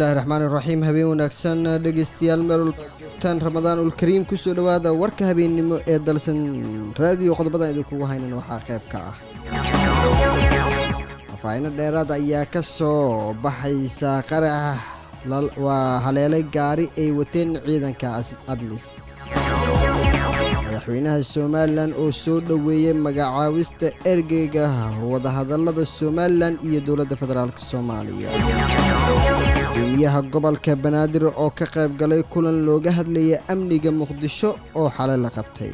bismillaahi raxmaan iraxiim habeen wanaagsan dhegeystayaal meel walba joogtaan ramadaan ulkariim kusoo dhowaada warka habeennimo ee dalsan raadiyo qodobadan idinkugu haynan waxaa qayb ka ah faahfaahino dheeraad ayaa ka soo baxaysa qarax waa haleelay gaari ay wateen ciidanka admis madaxweynaha somalilan oo soo dhoweeyey magacaawista ergeyga wadahadalada somalilan iyo dowladda federaalk soomaaliya gudoomiyaha gobolka banaadir oo ka qayb galay kulan looga hadlaya amniga muqdisho oo xalay la qabtay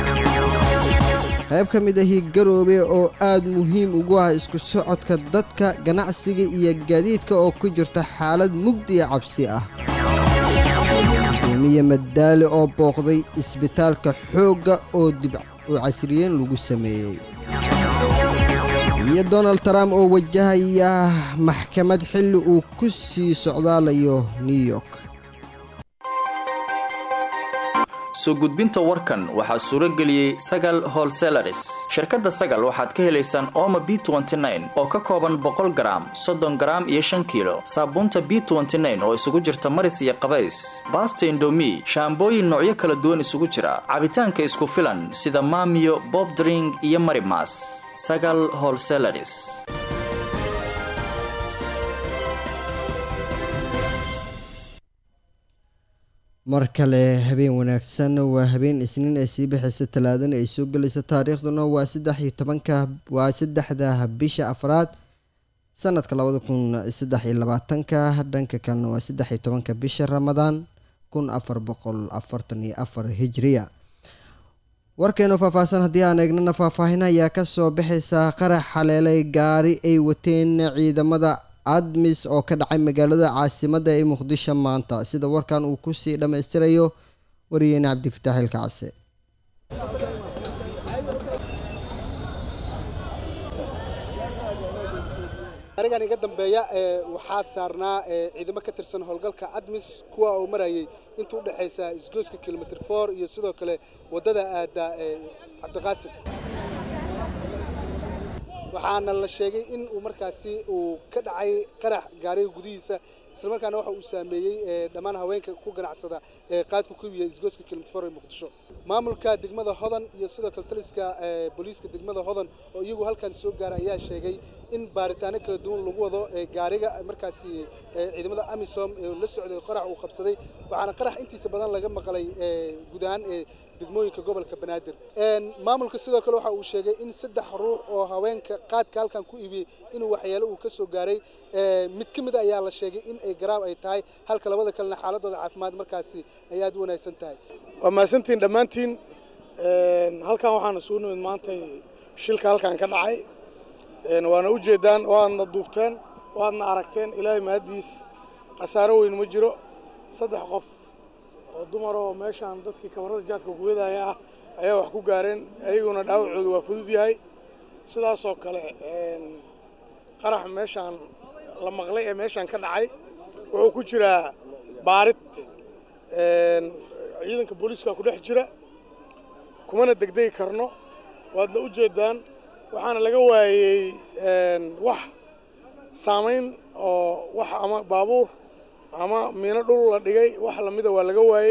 qayb ka mid ahi garoobe oo aad muhiim ugu ah isku socodka dadka ganacsiga iyo gaadiidka oo ku jirta xaalad mugdiya cabsi ah gudoomiye madaale oo booqday isbitaalka xoogga oo dib u casriyeen lagu sameeyey iyo donald trump oo wajahaya maxkamad xilli uu ku sii socdaalayo new york soo gudbinta warkan waxaa suuro geliyey sagal holselaris shirkadda sagal waxaad ka helaysaan ooma b oo ka kooban boqol garaam soddon garaam iyo shan kiilo saabuunta b oo isugu jirta maris iyo qabays baasta indomi shaambooyin noocyo kala duwan isugu jira cabitaanka isku filan sida maamiyo bobdring iyo marimas sagal holselaris mar kale habeen wanaagsan waa habeen isniin ay sii bixaysa talaadana ay soo gelaysa taariikhduna waa saddex iyo tobanka waa saddexda bisha afraad sanadka labada kun saddex iyo labaatanka dhanka kalena waa saddex iyo tobanka bisha ramadaan kun afar boqol afartan iyo afar hijriya warkeenu faahfaahsan haddii aan eegnana faahfaahin ayaa kasoo baxaysa qarax xaleelay gaari ay wateen ciidamada admis oo ka dhacay magaalada caasimadda ee muqdisho maanta sida warkan uu kusii dhammaystirayo wariyeene cabdifataax ilkacse arigan iga dambeeya waxaa saarnaa ciidamo ka tirsan howlgalka admis kuwa uu marayay inta u dhexaysa isgoyska kilomitr for iyo sidoo kale waddada aada cabdiqaasim waxaana la sheegay in uu markaasi uu ka dhacay qarax gaariga gudihiisa islamarkaana waxa uu saameeyey dhammaan haweenka ku ganacsada ee qaadku ku yiya isgoyska kilomitfor ee muqdisho maamulka degmada hodan iyo sidoo kale taliska booliiska degmada hodan oo iyagu halkan soo gaara ayaa sheegay in baaritaano kala duwan lagu wado gaariga markaasi ciidamada amisom ee la socday qarax uu qabsaday waxaana qarax intiisa badan laga maqlay guud ahaan ee degmooyinka gobolka banaadir maamulka sidoo kale waxa uu sheegay in saddex ruux oo haweenka qaadka halkan ku iibiyey inuu waxyaalo uu ka soo gaaray mid ka mid a ayaa la sheegay in ay garaab ay tahay halka labada kalena xaaladooda caafimaad markaasi ay aad u wanaagsan tahay waa mahadsantiin dhammaantiin halkan waxaana soo nimid maantay shilka halkan ka dhacay waana u jeedaan waadna duubteen waadna aragteen ilaahay mahaddiis khasaaro weyn ma jiro saddex qof oo dumaroo meeshaan dadkii kabarada jaadka kuwadaya ah ayaa wax ku gaareen ayaguna dhaawacooda waa fudud yahay sidaasoo kale qarax meeshaan la maqlay ee meeshaan ka dhacay wuxuu ku jiraa baarid ciidanka booliiska ku dhex jira kumana degdegi karno waadna u jeedaan waxaana laga waayey wax saamayn oo wax ama baabuur ama miino dhul la dhigay wax lamida waa laga waayey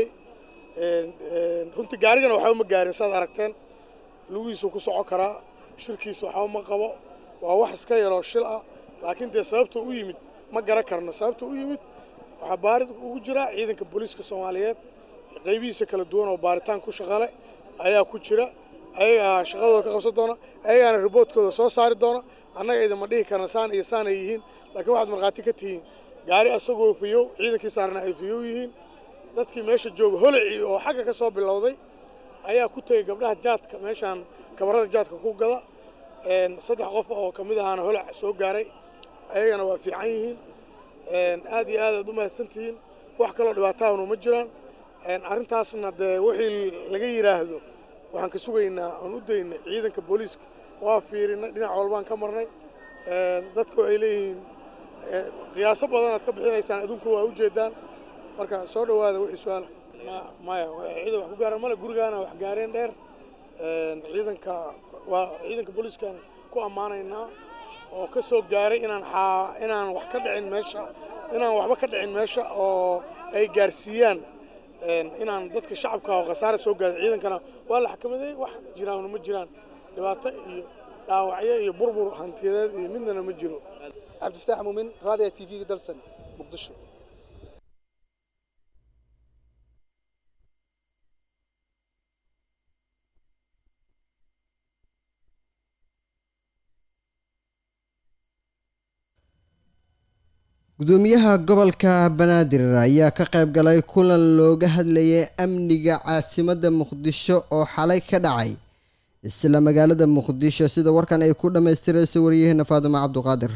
runtii gaarigana waxba ma gaarin saad aragteen lugihiisuu ku soco karaa shirkiisa waxba ma qabo waa wax iska yaroo shil ah laakiin dee sababta u yimid ma garan karno sababta u yimid waxaa baarid ugu jira ciidanka booliiska soomaaliyeed qaybihiisa kala duwan oo baaritaan ku shaqale ayaa ku jira ayagaa shaqadooda ka qabsan doona ayagaana riboodkooda soo saari doona annaga idinma dhihi karna saan iyo saan ay yihiin laakiin waxaad markhaati ka tihiin gaari asagoo fiyow ciidankii saarna ay fiyow yihiin dadkii meesha jooga holicii oo xagga ka soo bilowday ayaa ku tegey gabdhaha jaadka meeshaan kabarada jaadka ku gada saddex qof oo ka mid ahaana holac soo gaaray ayagana waa fiican yihiin aad iyo aad aad u mahadsantihiin wax kaloo dhibaataahunu ma jiraan arrintaasna dee wixii laga yidhaahdo waxaan ka sugaynaa oon u daynay ciidanka booliiska waa fiirinay dhinac walbaan ka marnay dadka waxay leeyihiin qiyaaso badanaad ka bixinaysaan adunku waa u jeedaan marka soo dhowaada wixii su-aala maya ciidan wax ku gaaran male gurigaana wax gaareen dheer ciidanka waa ciidanka booliiskan ku ammaanaynaa oo ka soo gaaray inaan xaa inaan wax ka dhicin meesha inaan waxba ka dhicin meesha oo ay gaarsiiyaan inaan dadka shacabka oo khasaare soo gaada ciidankana waa la xakamaday wax jiraanna ma jiraan dhibaato iyo dhaawacyo iyo burbur hantiyadeed iyo midnana ma jiro cabdifataax muumin raadiya t v-ga dalsan muqdisho gudoomiyaha gobolka banaadir ayaa ka qayb galay kulan looga hadlayay amniga caasimadda muqdisho oo xalay ka dhacay isla magaalada muqdisho sida warkan ay ku dhammaystirayso waryaheena faadumo cabduqaadir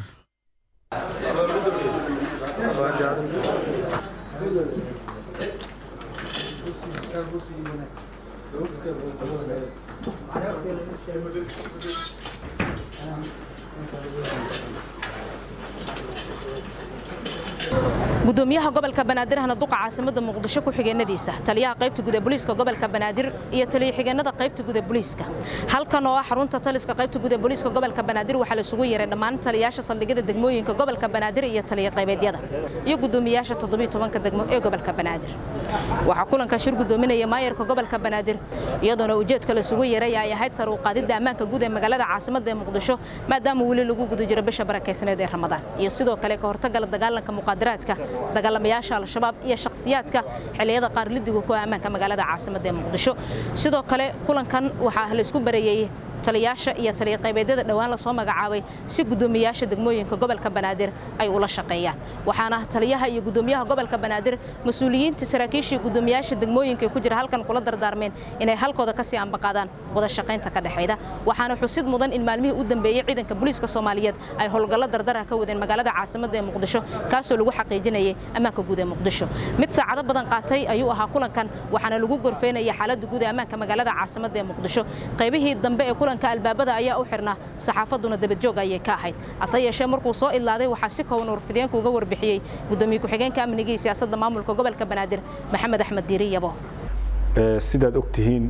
gudoomiyaha gobolka banaadir ahna duqa caasimada muqdisho ku xigeenadiisa taliyaha qaybta guud ee booliiska gobolka banaadir iyo taliya xigeenada qaybta guud ee booliiska halkan oo ah xarunta taliska qaybta guud ee booliiska gobolka banaadir waxaa la isugu yeeray dhammaan taliyayaasha saldhigyada degmooyinka gobolka banaadir iyo taliya qaybeedyada iyo gudoomiyaasha toddobiyo tobanka degmo ee gobolka banaadir waxaa kulanka shir gudoominaya maayarka gobolka banaadir iyadoona ujeedka la isugu yeeray ay ahayd sar u qaadidda ammaanka guud ee magaalada caasimada ee muqdisho maadaama weli lagu guda jiro bisha barakaysaneed ee ramadaan iyo sidoo kale ka hortagala dagaalanka muqaadaraadka dagaalamayaasha al-shabaab iyo shakhsiyaadka xilliyada qaar lidiga ku ammaanka magaalada caasimada ee muqdisho sidoo kale kulankan waxaa la isku bareeyey taliyaasha iyo taliya qaybeedyada dhowaan lasoo magacaabay si gudoomiyaasha degmooyinka gobolka banaadir ay ula shaqeeyaan waxaana taliyaha iyo gudoomiyaha gobolka banaadir mas-uuliyiinta saraakiisha iyo gudoomiyaasha degmooyinka ku jira halkan kula dardaarmeen inay halkooda kasii ambaqaadaan wada shaqaynta ka dhexayda waxaana xusid mudan in maalmihii u dambeeyey ciidanka booliiska soomaaliyeed ay howlgallo dardara ka wadeen magaalada caasimada ee muqdisho kaasoo lagu xaqiijinayay ammaanka guud ee muqdisho mid saacado badan qaatay ayuu ahaa kulankan waxaana lagu gorfeynaya xaaladda guud ee ammaanka magaalada caasimada ee muqdisho qaybihii dambe ee kulanka albaabada ayaa u xirnaa saxaafaduna dabadjoog ayay ka ahayd hase yeeshee markuu soo idlaaday waxaa si kooban warfideenku uga warbixiyey gudoomiye ku-xigeenka amniga iyo siyaasadda maamulka gobolka banaadir maxamed axmed diiri yabo sidaad ogtihiin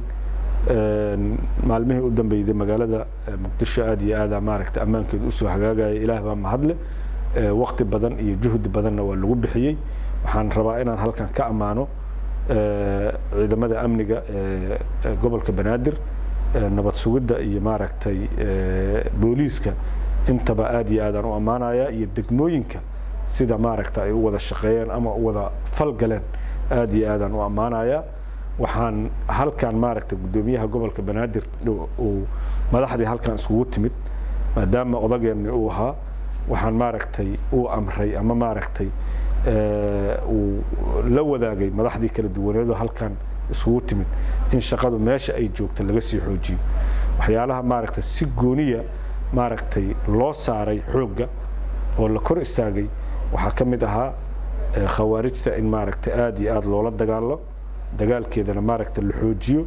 maalmihii u dambeeyday magaalada muqdisho aad iyo aada maaragta ammaankeedu usoo hagaagaya ilaah baa mahadle waqti badan iyo juhdi badanna waa lagu bixiyey waxaan rabaa inaan halkan ka ammaano ciidamada amniga ee gobolka banaadir nabad sugidda iyo maaragtay booliiska intaba aad iyo aadaan u ammaanaya iyo degmooyinka sida maaragta ay u wada shaqeeyeen ama u wada falgaleen aad iyo aadaan u ammaanaya waxaan halkan maaragta gudoomiyaha gobolka banaadir uu madaxdii halkan iskugu timid maadaama odageenni uu ahaa waxaan maaragtay uu amray ama maaragtay uu la wadaagay madaxdii kala duwaneedoo halkan isugu timid in shaqadu meesha ay joogto laga sii xoojiyo waxyaalaha maaragtay si gooniya maaragtay loo saaray xoogga oo la kor istaagay waxaa ka mid ahaa khawaarijta in maaragtay aada iyo aada loola dagaalo dagaalkeedana maaragta la xoojiyo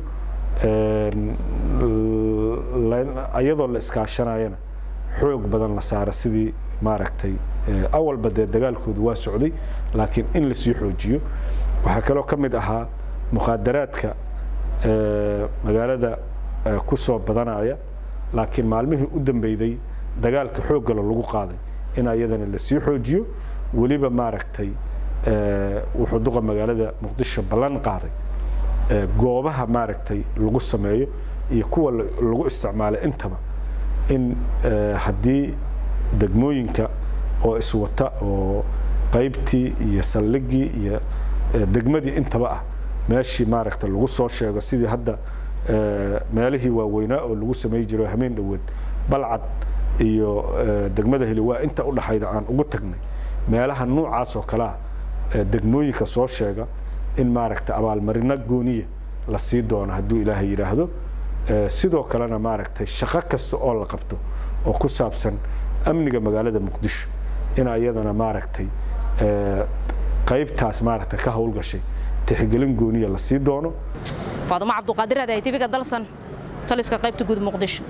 iyadoo la iskaashanayana xoog badan la saara sidii maaragtay awalba dee dagaalkoodu waa socday laakiin in lasii xoojiyo waxaa kaloo ka mid ahaa mukhaadaraadka magaalada ku soo badanaya laakiin maalmihii u dambeyday dagaalka xooggala lagu qaaday in ayadana lasii xoojiyo weliba maaragtay wuxuu duqa magaalada muqdisho ballan qaaday goobaha maaragtay lagu sameeyo iyo kuwa lagu isticmaalo intaba in haddii degmooyinka oo iswata oo qaybtii iyo saldhigii iyo degmadii intaba ah meeshii maaragta lagu soo sheego sidii hadda meelihii waaweynaa oo lagu samey jiro hameen dhoweed balcad iyo degmada heli waa inta u dhaxayda aan ugu tagnay meelaha nuucaas oo kalea degmooyinka soo sheega in maaragta abaalmarino gooniya la sii doono hadduu ilaahay yidhaahdo sidoo kalena maaragtay shaqo kasta oo la qabto oo ku saabsan amniga magaalada muqdisho in ayadana maaragtay qaybtaas maaragta ka howlgashay tixgelin gooniya la sii doono faadumo cabduqaadir aday tiviga dalsan taliska qaybta guud muqdisho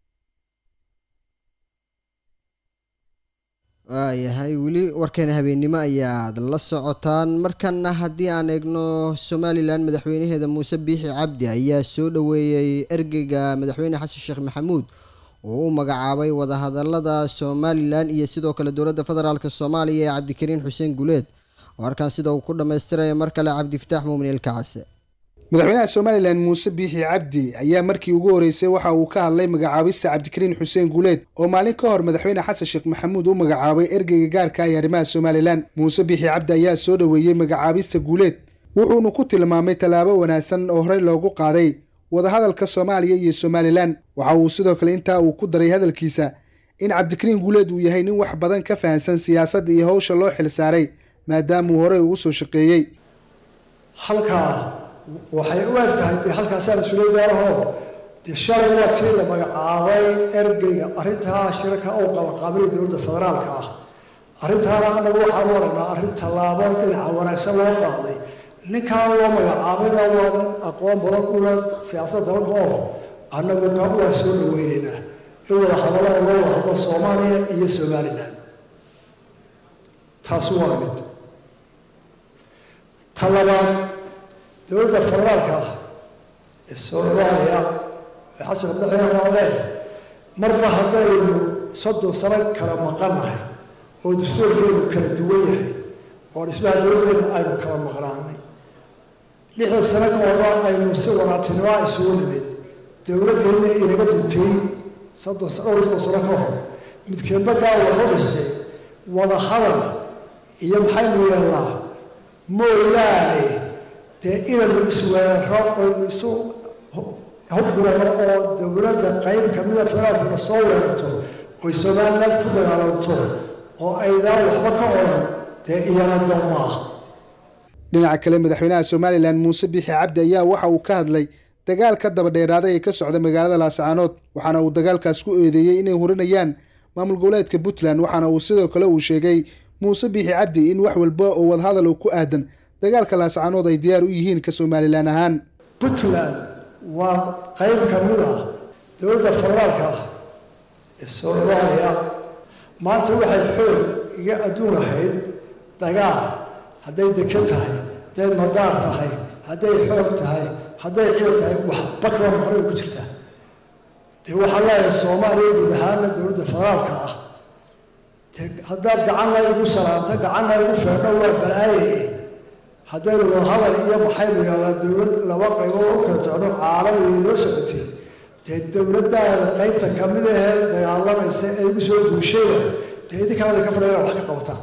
waayahay weli warkeena habeennimo ayaad la socotaan markana haddii aan eegno somalilan madaxweynaheeda muuse biixi cabdi ayaa soo dhoweeyey ergeyga madaxweyne xasan sheekh maxamuud uu u magacaabay wadahadalada somalilan iyo sidoo kale dowladda federaalk soomaaliya ee cabdikariin xuseen guleed warkan sida uu ku dhammaystiraya mar kale cabdifataax muumin ilkacase madaxweynaha somalilan muuse biixi cabdi ayaa markii ugu horeysay waxa uu ka hadlay magacaabista cabdikariin xuseen guuleed oo maalin ka hor madaxweyne xasan sheekh maxamuud u magacaabay ergeyga gaarka ah ee arrimaha somalilan muuse biixi cabdi ayaa soo dhoweeyey magacaabista guuleed wuxuuna ku tilmaamay tallaabo wanaagsan oo horey loogu qaaday wadahadalka soomaaliya iyo somalilan waxa uu sidoo kale intaa uu ku daray hadalkiisa in cabdikariin guuleed uu yahay nin wax badan ka fahamsan siyaasadda iyo howsha loo xilsaaray maadaamuu horey ugu soo shaqeeyey halkaa waxay u eg tahay dee halkaasaan isula daaraho dee shalay waa tii la magacaabay ergeyga arrintaa shirka uu qabanqaabinay dowladda federaalka ah arrintaana anagu waxaan u aragnaa arrin tallaabo dhinaca wanaagsan loo qaaday ninkaan loo magacaabayna waa nin aqoon badan una siyaasadda dalka oo annagu ka waa soo dhaweynaynaa in wada hadallada loo wada hadlo soomaaliya iyo somalilan taasi waa mid ta labaad dowladda federaalka ah ee soomaaliya ee xasan madaxweyne waa leeyahay marba haddaynu soddon sano kala maqannahay oo dastuurkeenu kala duwan yahay oo dhismaha dowladdeena aynu kala maqnaanay lixdan sano ka hora aynu si wanaagtinimoa isugu nimid dowladdeenna inaga duntay soddon dhowr soddon sano ka hor midkeedba gaawa waxu dhistay wada hadal iyo maxaynu yeelnaa mooyaane dee inaynu isweeraro oynu isu hubgurano oo dowladda qayb kamida federaalkuna soo weerarto oy somaliland ku dagaalanto oo aydaan waxba ka odhan dee iyana dow maaha dhinaca kale madaxweynaha somalilan muuse biixi cabdi ayaa waxa uu ka hadlay dagaal ka daba dheeraaday ee ka socda magaalada laascaanood waxaana uu dagaalkaas ku eedeeyey inay hurinayaan maamul goboleedka puntland waxaana uu sidoo kale uu sheegay muuse biixi cabdi in wax walba oo wadahadal ku aadan dagaalka laascaanood ay diyaar u yihiin ka somalilan ahaan puntland waa qayb ka mid ah dowladda federaalka ah ee soomaaliya maanta waxay xoog iga adduun ahayd dagaal hadday dekan tahay hadday madaar tahay hadday xoog tahay hadday ciid tahay waxba kaba maqnay ku jirtaa dee waxaa leeyahay soomaaliya guud ahaana dowladda federaalka ah dee haddaad gacanna igu salaanto gacanna igu feedho waa balaaye haddaynu wadahadal iyo maxaynu yaalaa dowlad laba qaybood u kala socno caalamiga noo socotay dee dowladdaada qaybta ka mid ahee dagaalamaysa ee igu soo duushayna dee idinkaada ka fadhiyana wax ka qabataan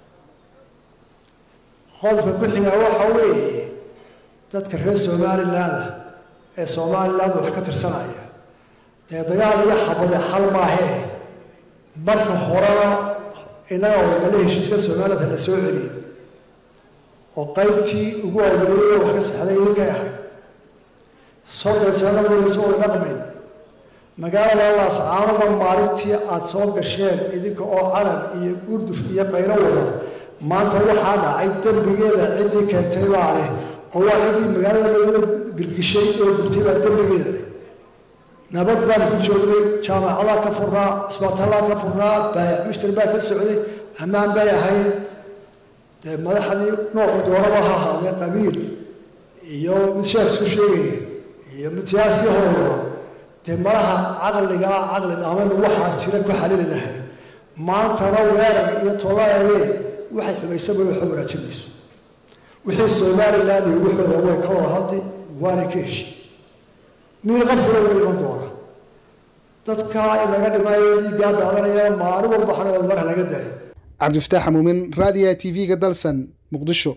qodobka ku xigaa waxa weeye dadka reer somaliland ee somaliland wax ka tirsanaya dee dagaal iyo xabade xal maahee marka horena innaga wadagale heshiiska somaliland la soo celiyo oo qaybtii ugu awgeeyay wax ka saxday idinkay ahayd soddon sano waynu soo wada dhaqmayn magaalada laascaanada maalintii aada soo gasheen idinka oo calan iyo gurduf iyo qaylo wada maanta waxaa dhacay dembigeeda ciddii keentay baa leh oo waa ciddii magaalada lawada girgishay oo gubtay baa dembigeeda leh nabad baan ku joognay jaamacadaa ka furaa isbitaalaa ka furaa baayac mushtar baa ka socday ammaan bay ahayd dee madaxdii noocu doonaba ha ahaadee qabiil iyo mid sheekh isku sheegaya iyo mid siyaasi howla dee malaha caqligaa caqli dhaamaynu waxaa jira ku xalili lahay maantana weerar iyo toobaayee waxay xumaysaba waxa wanaajin mayso wixii somaliland iyo waxooda way ka wada hadli waana ka heshi miirqabkuna way iman doona dadka inaga dhimaayo dhiiggaa daadanaya maalin walba xana war laga daayo cabdifataax muumin raadiya t v-ga dalsan muqdisho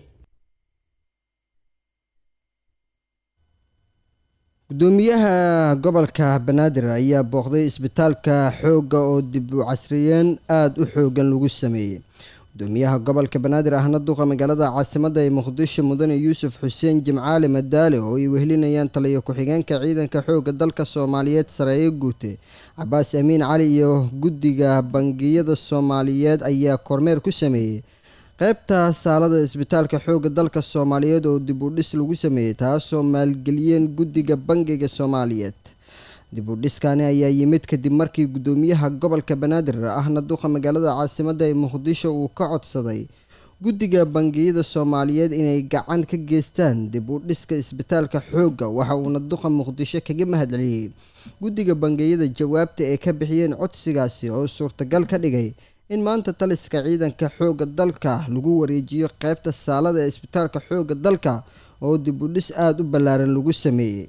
gudoomiyaha gobolka banaadir ayaa booqday isbitaalka xoogga oo dib u casriyeen aada u xoogan lagu sameeyey gudoomiyaha gobolka banaadir ahna duqa magaalada caasimadda ee muqdisho mudane yuusuf xuseen jimcaali madaale oo ay wehelinayaan taliyo ku-xigeenka ciidanka xoogga dalka soomaaliyeed sareeye guute cabaas amiin cali iyo guddiga bangiyada soomaaliyeed ayaa kormeer ku sameeyey qeybta saalada isbitaalka xoogga dalka soomaaliyeed oo dib u dhis lagu sameeyey taasoo maalgeliyeen guddiga bangiga soomaaliyeed dib u dhiskani ayaa yimid kadib markii gudoomiyaha gobolka banaadir ahna duqa magaalada caasimadda ee muqdisho uu ka codsaday guddiga bangiyada soomaaliyeed inay gacan ka geystaan dib u dhiska isbitaalka xoogga waxa uuna duqa muqdisho kaga mahadceliyey guddiga bangiyada jawaabta ay ka bixiyeen codsigaasi oo suurtagal ka dhigay in maanta taliska ciidanka xoogga dalka lagu wareejiyo qeybta saalada ee isbitaalka xoogga dalka oo dib u dhis aada u ballaaran lagu sameeyey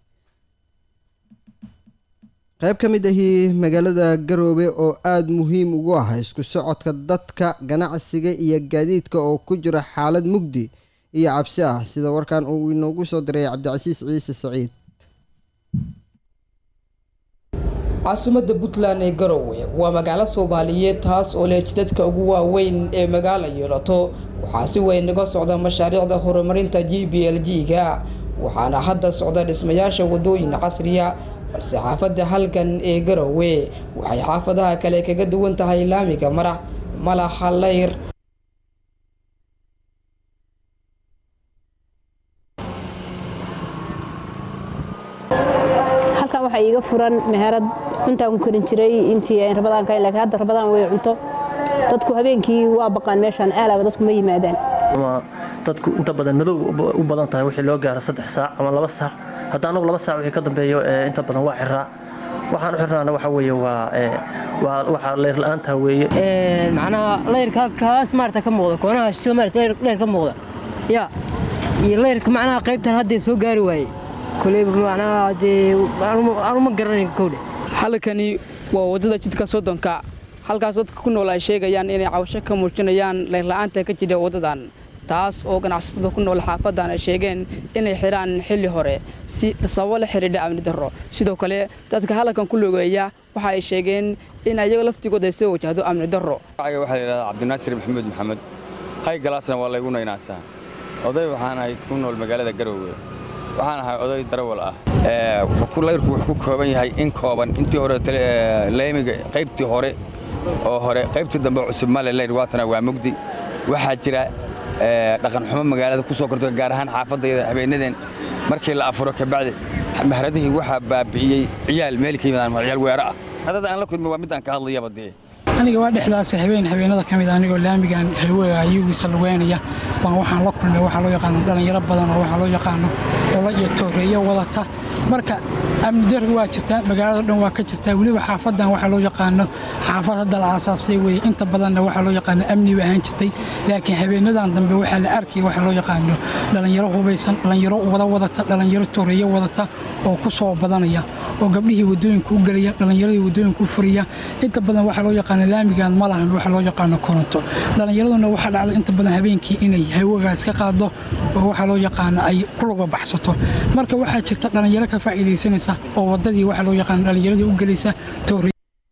qayb ka mid ahii magaalada garoobe oo aada muhiim ugu ah isku socodka dadka ganacsiga iyo gaadiidka oo ku jira xaalad mugdi iyo cabsi ah sida warkan uu inoogu soo diray cabdicasiis ciise saciid caasimadda puntland ee garowe waa magaalo soomaaliyeed taas oo leh jidadka ugu waaweyn ee magaala yeelato waxaa si weyn naga socda mashaariicda horumarinta g b l g-ga waxaana hadda socda dhismayaasha wadooyin casriya balse xaafadda halgan ee garowe waxay xaafadaha kale kaga duwan tahay laamiga marax malaxa layr halkan waxaa iiga furan meherad cuntaan ku karin jiray intii rabadaan ka laakiin hadda rabadaan way cunto dadku habeenkii waa baqaan meeshaan aalaaba dadku ma yimaadaan dadku inta badan madow u badan tahay wixii loo gaaro saddex saac ama laba saac hadda anagu laba saac wixii ka dambeeyo inta badan waa xiraa waxaan u xirnaana waxa weeye waa waa waxa leyr la-aanta weeye macnaha leyrka kaas maarata ka muuqda koonaha shisho maarata leyr ka muuqda ya iyo leyrka macnaha qaybtan hadday soo gaari waayey koleyba macnaha dee anuma garanayn kowdhe halkani waa waddada jidka soddonka halkaas dadka ku nool ay sheegayaan inay cawasho ka muujinayaan leyrla-aanta ka jira waddadan taas oo ganacsatada ku nool xaafadan ay sheegeen inay xidhaan xilli hore si sababo la xidhiidha amni darro sidoo kale dadka halkan ku logeeya waxa ay sheegeen in ayaga laftigooda ay soo wajahdo amni darro waxaa la yidhahdaa cabdinaasir maxamuud maxamed hay galaasna waa laygu naynaasaa oday waxaan ahay ku nool magaalada garoowe waxaan ahay oday darawal ah layrku wuxuu ku kooban yahay in kooban intii hore leymiga qaybtii hore oo hore qaybtii dambe cusub male leyr waatana waa mugdi waxaa jira dhaqan xumo magaalada ku soo korto gaar ahaan xaafadayda habeenadeen markii la afuro kabacdi mahradihii waxaa baabi'iyey ciyaal meel ka yimaadaan ciyaal weero ah hadada aan la kulmi waa mid aan ka hadlayaba dee aniga waa dhexdaas habeen habeenada ka mid ah anigoo laamigan haywega ayagiisa lugeynaya baan waxaan la kulmay waxaa loo yaqaano dhallinyaro badan oo waxaa loo yaqaano ola iyo tooreeyo wadata marka amni darri waa jirtaa magaalada dhan waa ka jirtaa weliba xaafadan waxaa loo yaqaano xaafad hadda la aasaasay weye inta badanna waxaa loo yaqaano amni ba ahaan jirtay laakiin habeenadan dambe waxaa la arkaya waxaa loo yaqaano dhallinyaro hubaysan dhallinyaro wada wadata dhallinyaro tooreeyo wadata oo ku soo badanaya oo gabdhihii wadooyinka u gelaya dhallinyaradii wadooyinka u furiya inta badan waxaa loo yaqaano laamigan ma lahan waxaa loo yaqaano koronto dhallinyaraduna waxaa dhacda inta badan habeenkii inay hawagaas ka qaado oo waxaa loo yaqaano ay kulaga baxsato marka waxaa jirta dhallinyaro ka faa'iidaysanaysa oo waddadii waxaa loo yaqaano dhallinyaradii u gelaysa toori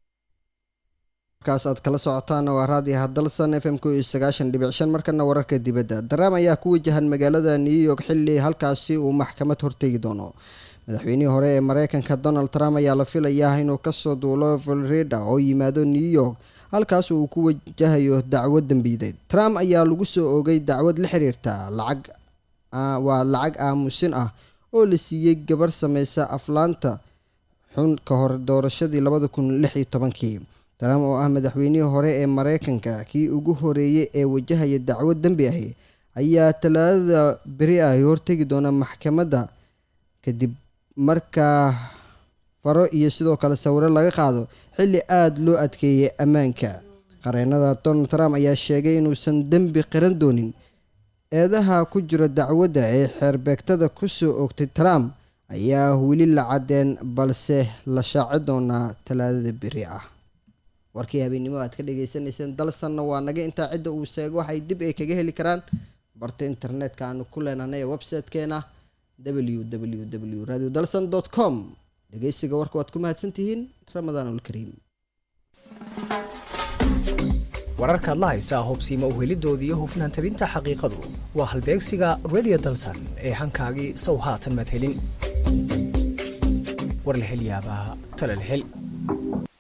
markaas aad kala socotaana waa raadiyo hadalsan f m ku iyo sagaashan dhibic shan markana wararka dibadda daraam ayaa ku wajahan magaalada new york xilli halkaasi uu maxkamad hortegi doono madaxweynihii hore ee mareykanka donald trump ayaa la filayaa inuu kasoo duulo florida oo yimaado new york halkaas uu ku wajahayo dacwad dembiideed trump ayaa lagu soo oogay dacwad la xiriirta lacag waa lacag aamusin ah oo la siiyey gabar sameysa aflaanta xun ka hor doorashadii labada kun lix iyo tobankii trump oo ah madaxweynihii hore ee mareykanka kii ugu horeeyey ee wajahaya dacwad dembi ahi ayaa talaadada beri ah hortegi doona maxkamadda kadib markaa faro iyo sidoo kale sawiro laga qaado xilli aada loo adkeeyay ammaanka qareenada donald trump ayaa sheegay inuusan dembi qiran doonin eedaha ku jira dacwadda ee xeerbeegtada ku soo oogtay trump ayaa weli la caddeen balse la shaaci doonaa talaadada beri ah warkii habeennimo aad ka dhagaysanayseen dalsanna waa naga intaa cidda uu sheego waxay dib ay kaga heli karaan barta internetka aanu ku leenahnay ee website-keena www radio dalson com dhegeysiga warka waad ku mahadsantihiin ramadaan ulkariim wararkaad la haysaa hubsiima uhelidooda iyo hufnaan tabinta xaqiiqadu waa halbeegsiga radio dalsan ee hankaagii sow haatan madhelin war la hel yaabaa tala la hel